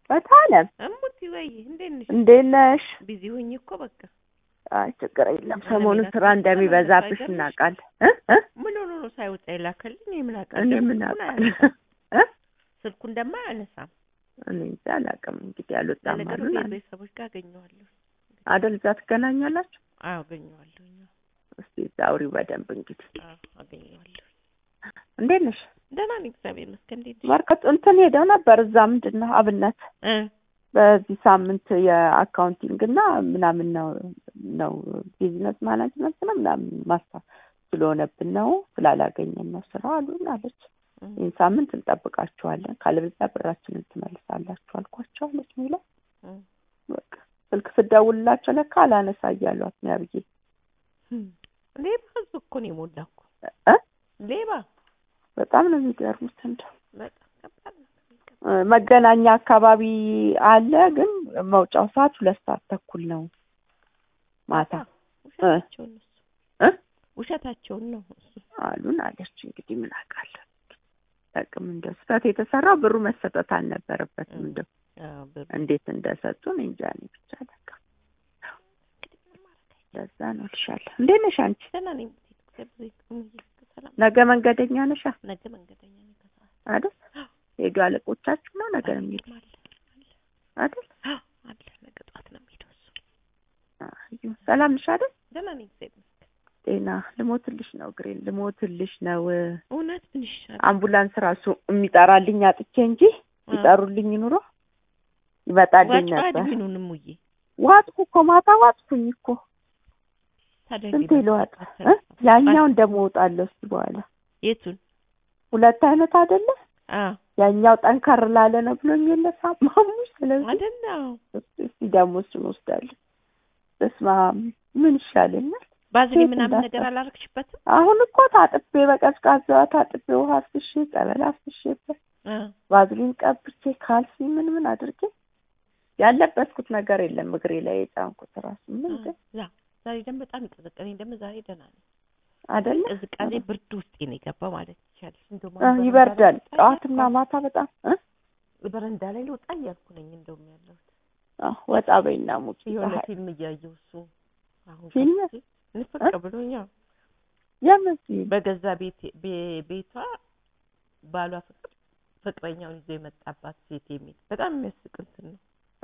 በታለም እሙቲ ወይ እንዴት ነሽ? እንዴት ነሽ? ቢዚ ሆኜ እኮ በቃ አይ ችግር የለም። አለሜ ሰሞኑን ናት ስራ በጣም እንደሚበዛብሽ አይገርምሽ? እናውቃለን። እ እ ምን ሆኖ ነው ሳይወጣ የላከልኝ? የምን እኔ አውቃለሁ? ምን ስልኩን አውቃለሁ? አያነሳም። እ ስልኩ እንደማያነሳም እኔ እንጃ አላውቅም። እንግዲህ አልወጣም ለነገሩ አሉን አለ ቤተሰቦች ጋር አገኘዋለሁ። አደል እዛ ትገናኛላችሁ? አዎ አገኘዋለሁ። እስቲ እዛ አውሪው በደንብ እንግዲህ። አዎ አገኘዋለሁ። እንዴት ነሽ? ደህና ነኝ እግዚአብሔር ይመስገን። እንዴት ነሽ? መርካቶ እንትን ሄደው ነበር እዛ ምንድን ነው አብነት እ በዚህ ሳምንት የአካውንቲንግ እና ምናምን ነው ነው ቢዝነስ ማናጅመንት ነው ምናምን ማስታ ስለሆነብን ነው ስላላገኘን ነው ስራ አሉን አለች። እ ይህን ሳምንት እንጠብቃችኋለን ካለበለዚያ ብራችንን ትመልሳላችሁ አልኳቸው አለች ሚለው እ በቃ ስልክ ስደውልላቸው ለካ አላነሳ እያሏት ነው ያብዬ ሌባ ህዝብ እኮ ነው የሞላው እኮ እ ሌባ በጣም ነው የሚገርሙት እንደው በጣም ከባድ ነው። እ መገናኛ አካባቢ አለ ግን መውጫው ሰዓት ሁለት ሰዓት ተኩል ነው ማታ ውሸታቸውን እሱ እ ውሸታቸውን ነው እሱ አሉን አለች። እንግዲህ ምን አውቃለሁ ጠቅም እንደው ስህተት የተሰራው ብሩ መሰጠት አልነበረበትም። እንደው አዎ ብሩ እንዴት እንደሰጡን እንጃ እኔ ብቻ በቃ ለዛ ነው እልሻለሁ። እንዴት ነሽ አንቺ? ደህና ነኝ። እግዚአብሔር ይመስገን። ሰላም ነገ መንገደኛ ነሻ ነገ መንገደኛ ነኝ ከሰዓት አይደል? ሄዱ አለቆቻችሁ ነው ነገ ነው የሚሄዱ አለ አይደል? አለ ነገ ጠዋት ነው የሚሄደው እሱ። አዩ ሰላም ነሽ አይደል? ደህና ነኝ እግዚአብሔር ይመስገን። ጤና ልሞትልሽ ነው ግሬን ልሞትልሽ ነው። እውነት ምን ይሻላል? አምቡላንስ ራሱ የሚጠራልኝ አጥቼ እንጂ ይጠሩልኝ ኑሮ ይመጣልኝ ዋጭ ነበር። አድሚኑንም ውዬ ዋጥኩ እኮ ማታ ዋጥኩኝ እኮ ታዲያ ስንት እንዴት ይለዋጥ ነው? ያኛውን ደግሞ እወጣለሁ እስኪ በኋላ የቱን? ሁለት አይነት አይደለ አዎ ያኛው ጠንከር ላለ ነው ብሎኝ የለ ሳማሙ ስለዚህ አይደለ? አዎ እስኪ ደግሞ እሱን ወስዳለሁ በስመ አብ ምን ይሻለኛል ባዝሊ ሴት ምናምን እንዳታ- ነገር አላረግሽበትም? አሁን እኮ ታጥቤ በቀዝቃዛ ታጥቤ ውሃ አፍስሼ ጸበል አፍስሼበት አዎ ባዝሊን ቀብቼ ካልሲ ምን ምን አድርጌ ያለበስኩት ነገር የለም እግሬ ላይ የጫንኩት ራሱ ምን ግን ዛ ዛሬ ደግሞ በጣም ይቀዘቀዘኝ። ደግሞ ዛሬ ደህና ነኝ። አይደለ ቅዝቃዜ ብርድ ውስጥ ነው የገባው ማለት ይቻላል። እንደውም እ አሁን ይበርዳል በረንዳ ላይ ጠዋትና ማታ በጣም እ በረንዳ ላይ ልወጣ እያልኩ ነኝ እንደውም ያለሁት አዎ፣ ወጣ በይና ሙቂ የሆነ ፀሐይ ፊልም እያየሁ እሱ አሁን ፊልም? ገብቼ ንፍቅ ብሎኛ የምን ፊልም በገዛ ቤት ቤ- ቤቷ ባሏ ፍቅር ፍቅረኛውን ይዞ የመጣባት ሴት የሚል በጣም የሚያስቅ እንትን ነው።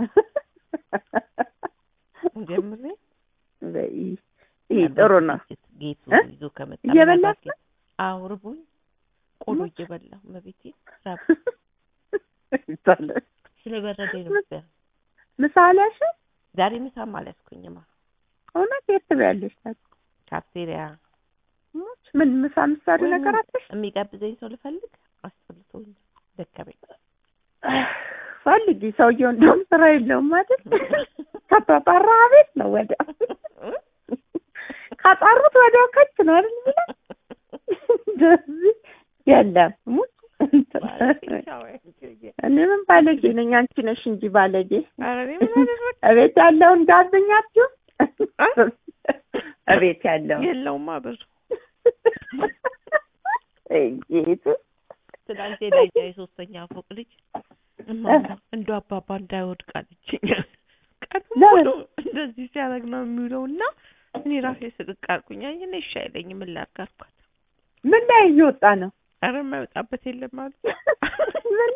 ጀምሬ በይ ይህ ጥሩ ነው ጌቱ እ? ይዞ ከመጣ እየበላሽ ምናልባት አዎ ርቦኝ ቆሎ እየበላሁ መቤቴ ራብ ይባላል ስለበረደኝ ነው መሰለኝ። ምሳ አልያሽ ዛሬ ምሳም አልያዝኩኝማ እውነት የት ትበያለሽ ታዲያ? ካፍቴሪያ ሞች ምን ምሳ ምሳሌ ነገር አለሽ የሚጋብዘኝ ሰው ልፈልግ አስፈልቶኝ ደከመኝ። ፈልጊ ሰውየው እንደውም ስራ የለውም አይደል ከተጠራ ቤት ነው ወዲያው ካጠሩት ወዲያው ከች ነው አይደል የሚለው እንደዚህ የለም ሙት እኔ ምን ባለጌ ነኝ አንቺ ነሽ እንጂ ባለጌ ኧረ እኔ ምን አደረግኩ? እቤት ያለውን ጋብኛችሁ እቤት ያለውን የለውማ ብር ጌቱ ትናንት ሄዳኛ የሶስተኛ ፎቅ ልጅ እማማ እንደ አባባ እንዳይወድቅ አለችኝ። ቀኑ ሙሉ እንደዚህ ሲያደርግ ነው የሚውለው እና እኔ ራሴ ስቅቅ አልኩኝ። አይ እኔ እሺ አይለኝም ምን ላድርግ አልኳት። ምን ላይ እየወጣ ነው ኧረ የማይወጣበት የለም አሉ። ምን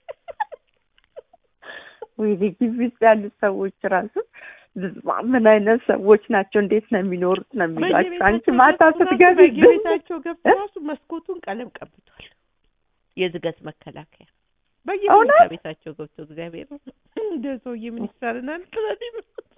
ወይ ግቢ ውስጥ ያሉት ሰዎች ራሱ ዝማ ምን አይነት ሰዎች ናቸው? እንዴት ነው የሚኖሩት ነው የሚሏቸው። አንቺ ማታ ስትገቢ ግን በየቤታቸው ገብቶ ራሱ መስኮቱን ቀለም ቀብቷል። የዝገት መከላከያ በየቤታ እውነት? ቤታቸው ገብቶ እግዚአብሔር እንደ ሰውዬ ምን ይሳልናል ትላለች።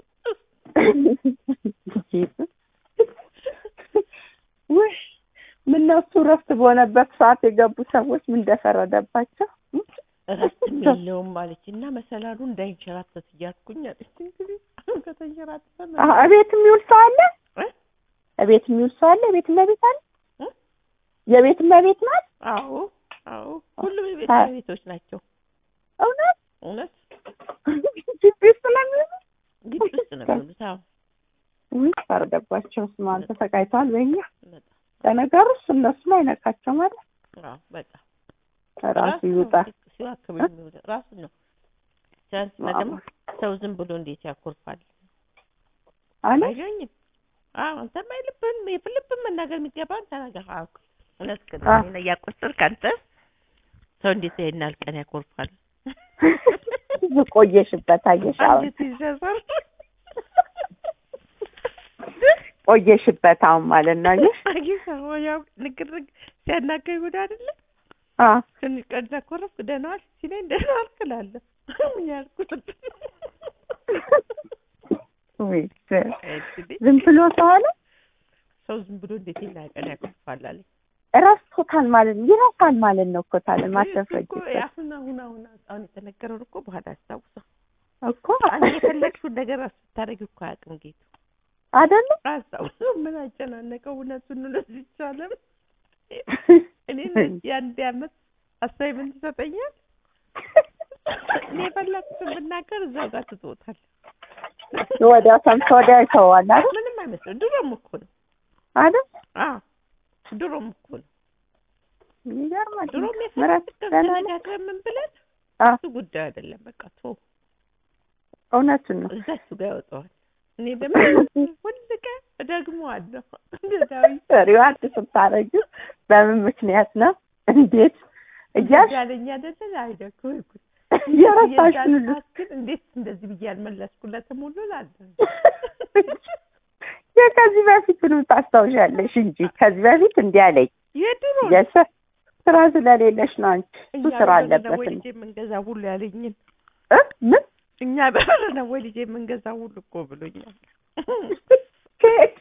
ውይ ምነው እሱ እረፍት በሆነበት ሰዓት የገቡ ሰዎች ምን እንደፈረደባቸው እረፍትም የለውም ማለች እና መሰላሉ እንዳይንሸራተት እያልኩኝ አለች። እንግዲህ ከተንሸራተተ አሀ፣ እቤት የሚውል ሰው አለ እ? እቤት የሚውል ሰው አለ ቤት እመቤት አለ እ? የቤት እመቤት ናት አዎ አዎ፣ ሁሉም የቤት አ- ቤቶች ናቸው። እውነት እውነት ግቢ ውስጥ ስለሚውሉ ግቢ ውስጥ ነው የሚውሉት። አዎ ውይ ፈረደባቸው ስማን ተሰቃይተዋል በኛ በጣም ለነገሩ እሱ እነሱን አይነካቸው ማለት አዎ በጣም ራሱ ነው ይውጣ ሲዋክብ የሚውለው ራሱን ነው ትናንትና ደግሞ ሰው ዝም ብሎ እንዴት ያኮርፋል? አለ አይገኝም። አዎ አንተማ የልብህን የልብህን መናገር የሚገባህን ተናገር አልኩ። እውነት ግን አ- እኔን እያቆጠርክ አንተ ሰው እንዴት ይሄን ያህል ቀን ያኮርፋል? ብዙ ቆየሽበት አየሽ አሁን አንጀት ይዘዛል። ቆየሽበት አሁን ማለት ነው አየሽ አጊሳ ያው ንግርግ ሲያናገር ጉድ አይደለ? አ ትንሽ ቀን ኮረፍክ ደህና ዋልክ ሲለኝ ደህና ዋልክ እላለሁ። ምን ያልኩት ወይ እንግዲህ ዝም ብሎ ሰው አለ ሰው ዝም ብሎ እንዴት ይሄን ያህል ቀን ያኮርፋል አለኝ። ረስቶታል ማለት ነው ይረሳል ማለት ነው እኮ ታለ ማተፈጅ እኮ አሁን አሁን አሁን አሁን የተነገረውን እኮ በኋላ አስታውሰው እኮ አንቺ የፈለግሽውን ነገር ስታደርጊ እኮ አያውቅም ጌቱ አይደለ አስታውሰው ምን አጨናነቀው እውነቱን እውነት ይቻለም እኔ የአንድ አመት አሳይመንት ይሰጠኛል እኔ የፈለግኩትን ብናገር እዛው ጋር ትቶታል ወዲያው ሰምቶ ወዲያው ይተዋል አይደል ምንም አይመስልም ድሮም እኮ ነው አይደል አዎ ድሮም እኮ ነው ይገርማል ድሮም ምረት የፈለግኩትን ደህና ነው ተነጋግረን ምን ብለን አ እሱ ጉዳይ አይደለም በቃ ቶ እውነቱን ነው እዛችሁ ጋር ያወጣዋል እኔ ደግሞ ሁል ቀን እደግመዋለሁ እንደ ዳዊት ሪዋርድ ስታረጊ በምን ምክንያት ነው እንዴት እያልሽ ያለኝ አይደለ አይደኩ ይኩ እየረሳሽ ሁሉ ግን እንዴት እንደዚህ ብዬ ያልመለስኩለትም ሁሉ ላለ ከዚህ በፊት ነው ታስታውሻለሽ እንጂ ከዚህ በፊት እንዲህ አለኝ የድሮ የሰ ስራ ስለሌለሽ ነው አንቺ እሱ ስራ አለበት ወይ ልጄ የምንገዛ ሁሉ ያለኝን እ ምን እኛ በር ነው ወይ ልጄ የምንገዛ ሁሉ እኮ ብሎኛል ከየት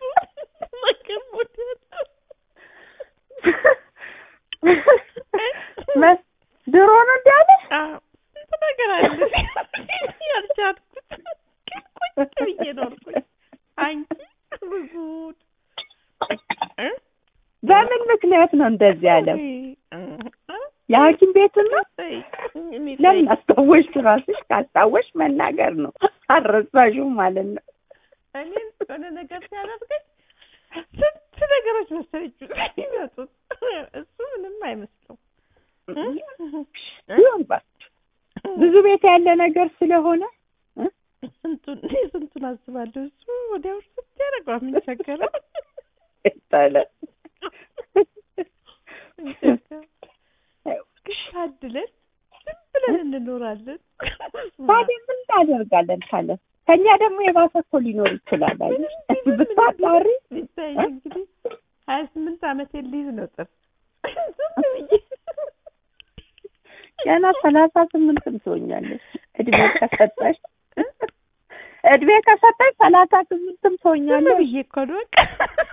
መ- ድሮ ነው እንዲህ አለሽ ስንት ነገር አለ ያልቻልኩት ቁጭ ብዬ ኖርኩኝ አንቺ ብዙ እ? በምን ምክንያት ነው እንደዚህ ያለው የሐኪም ቤቱን ነው እኔ ለምን አስታወሽ ራስሽ ካስታወሽ መናገር ነው አልረሳሽው ማለት ነው እኔን የሆነ ነገር ሲያደርገኝ ስንት ነገሮች መሰለኝ የሚመጡት እሱ ምንም አይመስለው ይሁን እባክሽ ብዙ ቤት ያለ ነገር ስለሆነ ስንቱን እኔ ስንቱን አስባለሁ እሱ ወዲያው ስንት ያደርገዋል ምን ቸገረው ይባለ ታድለን ዝም ብለን እንኖራለን ታዲያ ምን እናደርጋለን ካለ ከኛ ደግሞ የባሰ እኮ ሊኖር ይችላል አይደል ብታጣሪ ሊታይ እንግዲህ ሀያ ስምንት አመት ሊይዝ ነው ጥር ዝም ብዬ ገና ሰላሳ ስምንትም ትሆኛለሽ እድሜ ከሰጠሽ እድሜ ከሰጠሽ ሰላሳ ስምንትም ዝም ትሆኛለሽ ብዬ እኮ ነው በቃ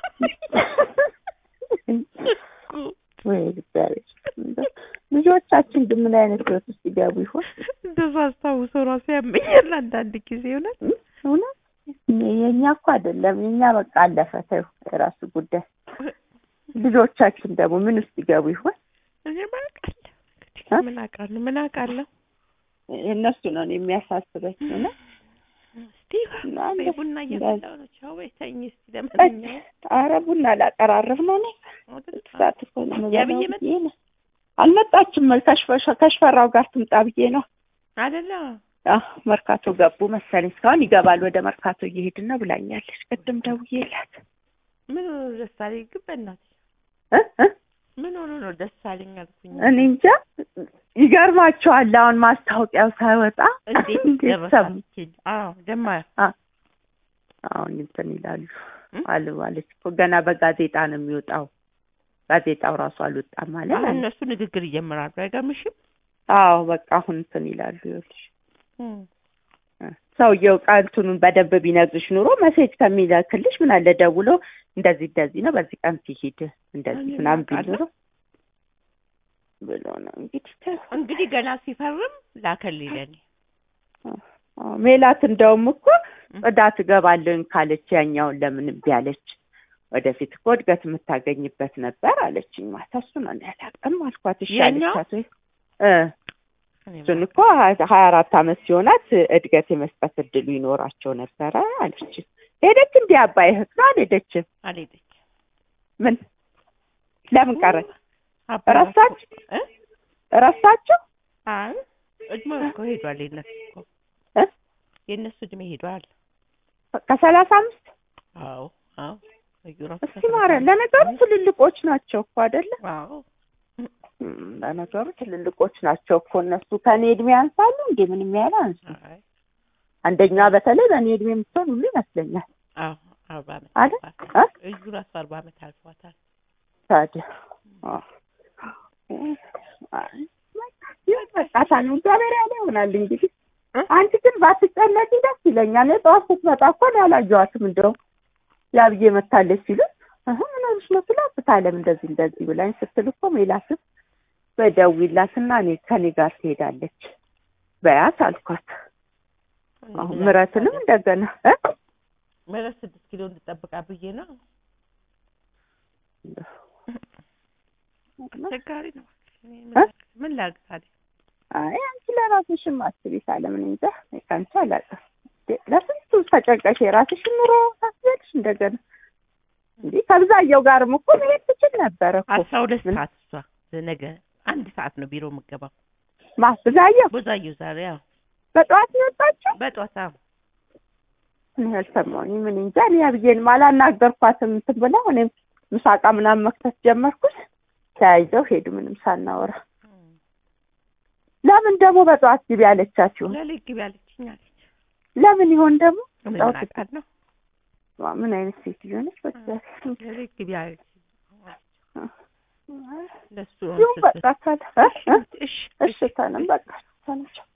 ወይ እግዚአብሔር እንደው ልጆቻችን ግን ምን አይነት ህይወት ውስጥ ይገቡ ይሆን እንደዛ አስታውሰው ራሱ ያመኛል አንዳንድ ጊዜ እውነት እውነት የእኛ እኮ አይደለም የእኛ በቃ አለፈ ተይው የራሱ ጉዳይ ልጆቻችን ደግሞ ምን ውስጥ ይገቡ ይሆን እኔ ምን አውቃለሁ እ? ምን አውቃለሁ ምን አውቃለሁ እነሱ ነው እኔ የሚያሳስበኝ እውነት እስቲ አንድ- ወይ ቡና እያፈላሁ ነው ቻው በይ ተኝ እስቲ ለማንኛውም አረ ቡና ላቀራርብ ነው እኔ አይደል? ሰዓት እኮ ነው የምበላው ያብዬ መጣ? ብዬ ነው አልመጣችም ከሽፈ- ከሽፈራው ጋር ትምጣ ብዬ ነው አይደለ አዎ መርካቶ ገቡ መሰለኝ እስካሁን ይገባል ወደ መርካቶ እየሄድን ነው ብላኛለች ቅድም ደውዬላት ምን ሆኖ ነው ደስ አለኝ ግን በእናትሽ እ እ ምን ሆኖ ነው ደስ አለኝ አልኩኝ እኔ እንጃ ይገርማቸዋል አሁን ማስታወቂያው ሳይወጣ እንዴት እንዴት ሰሙ ደረሳችኝ አዎ ጀማር አሁን እንትን ይላሉ እ? አሉ አለች እኮ ገና በጋዜጣ ነው የሚወጣው ጋዜጣው ራሱ አልወጣም ማለት አሁን አለ እነሱ ንግግር እየመራሉ አይገርምሽም አዎ በቃ አሁን እንትን ይላሉ ይኸውልሽ እም። ሰውየው ቃልቱን በደንብ ቢነግርሽ ኑሮ መሴጅ ከሚልክልሽ ምን አለ ደውሎ እንደዚህ እንደዚህ ነው በዚህ ቀን ሲሄድ እንደዚህ እኔ ምናምን ቢል አውቃለሁ። ኑሮ ብሎ ነው እንግዲህ ተይው። እንግዲህ ገና ሲፈርም ላከልኝ ለእኔ አዎ፣ ሜላት እንደውም እኮ ጽዳት እገባለሁኝ ካለች ያኛውን ለምን እምቢ አለች? ወደፊት እኮ እድገት የምታገኝበት ነበር አለችኝ። ማታ እሱ ነው እኔ አላውቅም አልኳት። እሺ ያኛው? አለቻት ወይ እ እኔ እሱን እኮ ሀያ አራት አመት ሲሆናት እድገት የመስጠት እድሉ ይኖራቸው ነበረ አለች። ሄደች እንዲህ አባይ እህት ነው አልሄደችም? አልሄደች ምን ለምን ቀረች? አባባ ረሳች እ? ረሳቸው? አይ እድሜ እኮ ሄዷል የእነሱ እኮ እ? የእነሱ እድሜ ሄዷል። ከሰላሳ አምስት አዎ አዎ እዩ ራሱ እስኪ ማርያም ለነገሩ ትልልቆች ናቸው እኮ አይደለ? አዎ እም፣ ለነገሩ ትልልቆች ናቸው እኮ እነሱ ከኔ እድሜ ያንሳሉ እንዴ? ምንም ያህል አንሱ። አይ አንደኛዋ በተለይ በእኔ እድሜ የምትሆን ሁሉ ይመስለኛል። አዎ አርባ ዓመት አይደል? አልፏታል። እ? እዩ ራሱ አርባ ዓመት አልፏታል። ታዲያ አዎ። አይ፣ ይበቃታል። እግዚአብሔር ያለ ይሆናል እንግዲህ። እ? አንቺ ግን ባትጨነቂ ደስ ይለኛል። እኔ ጠዋት ስትመጣ እኮ እኔ አላየኋትም። እንደውም ያብዬ መታለች ሲሉ እህ ምን ሆነሽ ነው ስላት ብታለም እንደዚህ እንደዚህ ብላኝ ስትል እኮ ሜላትም በደውይላትና እኔ ከኔ ጋር ትሄዳለች በያት አልኳት። አሁን ምረትንም እንደገና እ? ምረት ስድስት ኪሎ እንድጠብቃ ብዬ ነው። አስቸጋሪ ነው። እኔ ምን እ? ላድርግ- ምን ላድርግ ታዲያ? አይ አንቺ ለራስሽም አስቢ ሳለምን እንጃ እኔ ከአንቺ አላውቅም። እንዴ፣ ለስንቱ ተጨንቀሽ የራስሽን ኑሮ ታስቢያለሽ እንደገና እንዴ ከብዛየው ጋርም እኮ መሄድ ትችል ነበረ እኮ አስራ ሁለት ምን? ሰዓት እሷ ነገ አንድ ሰዓት ነው ቢሮ የምገባው። ማ ብዛየው ብዙአየሁ ዛሬ ያው በጠዋት ነው የወጣችው? በጧት አዎ እኔ አልሰማሁኝም። ምን እንጃ እኔ አብዬንም አላናገርኳትም እንትን ብለው እኔም ምሳቃ ምናምን መክተት ጀመርኩት። ተያይዘው ሄዱ ምንም ሳናወራ። ለምን ደግሞ በጠዋት ግቢ ያለቻችሁ? ለሊት ግቢ አለችኝ አለች። ለምን ይሆን ደግሞ? ምን ጠዋት አውቃለሁ። ዋ፣ ምን አይነት ሴትዮ ነች? በእግዚአብሔር ለሊት ግቢ አለች። ለሱ ይሁን በቃ ካለ እ? እ? እሺ እሺ ተንም በቃ ተነቸው